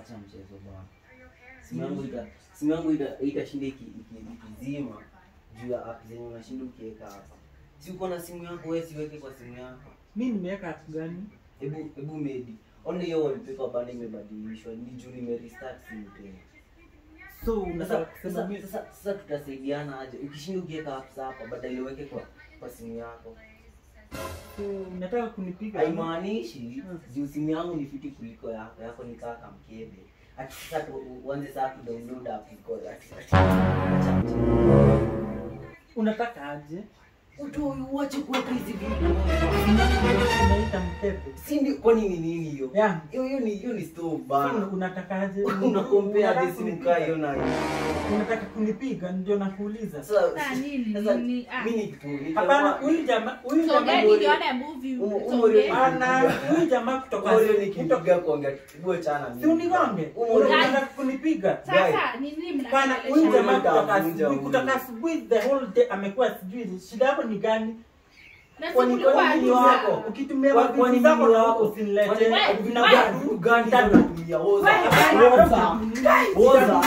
acha mchezo bwana. Simu yangu ita simu yangu ita itashinda iki- iki- ikizima juu ya app zenye unashinda ukiweka hapa. Si uko na simu yako wewe siweke kwa simu yako. mi nimeweka app gani Hebu hebu maybe. Ona hiyo wallpaper bado imebadilishwa. Ni juu nime restart simu tena. so unataka Sasa kusema sasa mi sasa, sasa tutasaidiana aje? Ukishinda ukiweka apps hapa badala uweke kwa kwa simu yako. so unataka kunipiga haimaanishi Mm. juu simu yangu ni fiti kuliko yako yako ni kaka mkebe ati sasa tu- uanze saa kudownload app iko ati ati acha mchezo. unataka aje utoe uache kuweka hizi video unaita mkebe si ndio kwani ni nini hiyo ya hiyo hiyo ni hiyo ni stove so bana unataka aje una compare Unataka hadi simu kunipiga? kaa hiyo na hiyo unataka kunipiga ndio nakuuliza sasa Ah, nini, sasa nini, ah. mimi nikitu hapana huyu jamaa huyu So jamaa get the other movie. Umo- It's umo okay. leo- ana huyu jamaa kutoka Oreo kutoka nikipiga kuongea kibuo chana mimi si unigonge Umo- unataka kunipiga Sasa ni nini Pana huyu Huyu jamaa mnaongeleshana? jamaa kutoka Huyu asubuhi jamaa. kutoka asubuhi the whole day amekuwa sijui shida yako ni gani Na si Kwani- kulikuwa kwani nini agiza. wako? ukitumia Kwa- mavitu kwani zako mimi na wako? usinilete Kwani- Wewe, vitu wewe. gani- vitu gani hizo unatumia? Oza. Wewe, Oza. Oza.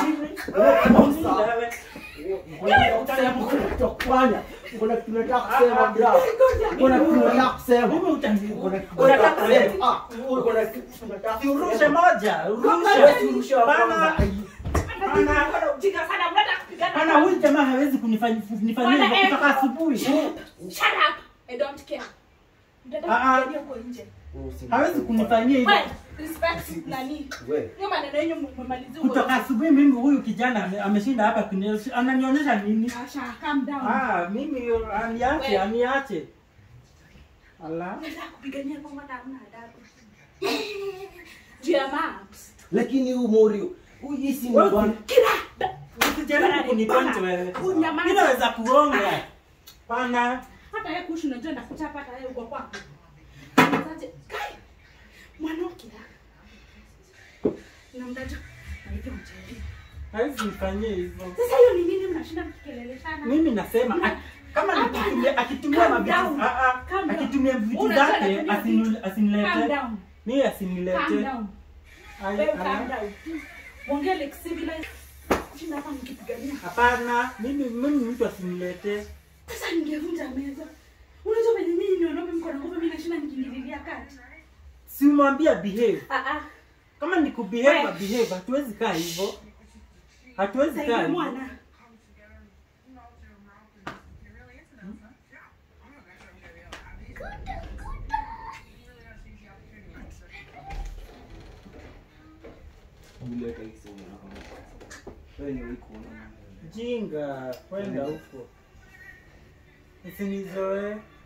Kuna kitu nataka kusema bra. Kuna kitu nataka kusema. Mimi utanzi- Kuna kitu unataka nataka kusema. kusema. Ah, kuna kitu nataka Urushe kusema. moja, urushe. Wewe si urushe wa Bana, kwanza. bana, Mbona ujinga sana, mnataka kupigana bana, na- huyu jamaa hawezi kunifanya kunifanyia Bana, hivyo eh. kutoka asubuhi. Shut up. I don't care. Mtataka Ah, ah. kupigania huko nje. Hawezi kunifanyia hivyo Wewe, respect nani? Wewe. Hiyo maneno yenu mmemalizia huko kutoka nje. asubuhi. Mimi huyu kijana ame- ameshinda hapa kuni- ananionyesha nini? Asha, calm down. Ah, mimi aniache, Wewe. aniache. Ala. Mnataka kupigania kwa maana hamna adabu. Juu ya maps. Lakini huyu Morio, huyu hii si Wewe, bwana. Usijaribu kunipunch wewe. Unyamaze. Mimi naweza kuonga. Pana. hata yeye kushi unajua ndakuchapa hata yeye uko kwako Unawezaje? Kai! mwanamke na mdajo naitwa mjeri Hawezi nifanyie hivyo. sasa hiyo ni nini mnashinda mkikeleleshana Mimi nasema Na- a- kama Hapana. nikitumia akitumia Calm mavitu down. ah, ah, Calm down. akitumia vitu Unajua zake anatumia asinu- vitu. calm asinilete. down Mimi calm asinilete. down Ai- wewe ala. calm down ongea like civilized kushinda hapa mkipigania Hapana, mimi mimi mtu asinilete. sasa ningevunja meza unajua venye nyinyi ni wanaume mko na nguvu mimi nashinda nikiingililia kati Si umwambia behave. ah ah Kama ni kubehave, Wewe. behave. Hatuwezi kaa hivyo. Hatuwezi kaa sasa hivyo. mwana Uleta hii simu yako. Wewe ni wewe kuona mambo. Jinga, kwenda huko. Usinizoe.